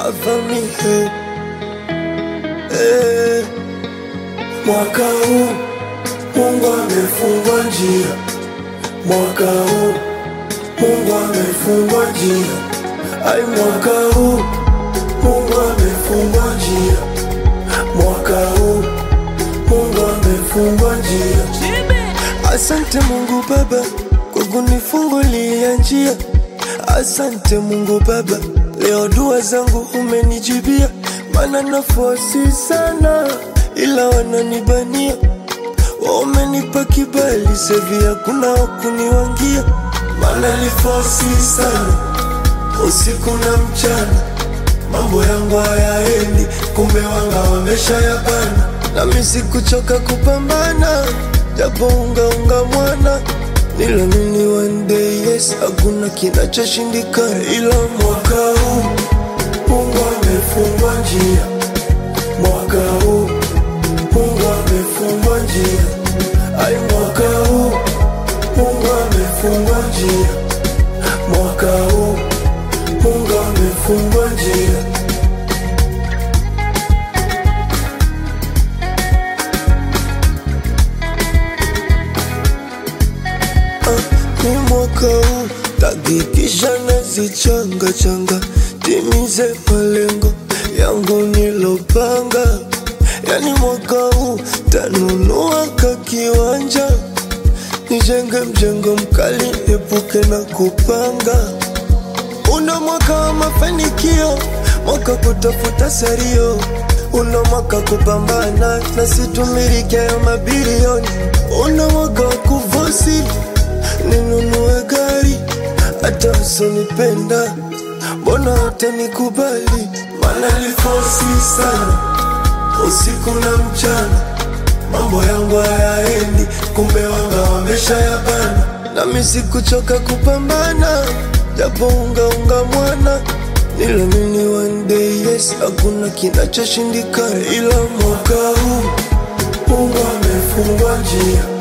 cover me hey. Hey. Mwaka huu Mungu amefungua njia, mwaka huu Mungu amefungua njia, ai, mwaka huu Mungu amefungua njia, mwaka huu Mungu amefungua njia. Asante Mungu Baba kwa kunifungulia njia. Asante Mungu Baba, leo dua zangu umenijibia, maana nafosi sana, ila wananibania. Wamenipa kibali sevi, hakuna wakuniwangia, maana lifosi sana usiku na mchana, mambo yangu hayaendi, kumbe wanga wamesha yabana, nami sikuchoka kupambana, japo ungaunga mwana Nilamini one day yes, hakuna kinachoshindikana, ila mwaka huu Mungu amefungua njia, mwaka huu Mungu amefungua njia, ai, mwaka huu Mungu amefungua njia, mwaka huu Mungu amefungua njia. ni mwaka huu takikisha nazichanga changa timize malengo yangu nilopanga, yani mwaka huu tanunua ka kiwanja nijenge mjengo mkali epuke na kupanga. Una mwaka wa mafanikio, mwaka kutafuta sario, una mwaka kupambana na situmiliki hayo mabilioni, una mwaka wa kufosi ninunue gari hata usonipenda, mbona hutanikubali? Maana lifosi sana usiku na mchana, mambo yangu hayaendi, kumbe wanga wamesha yabana, nami sikuchoka kupambana, japo ungaunga mwana Nilamini one day yes, hakuna kinachoshindikana, ila mwaka huu Mungu amefungua njia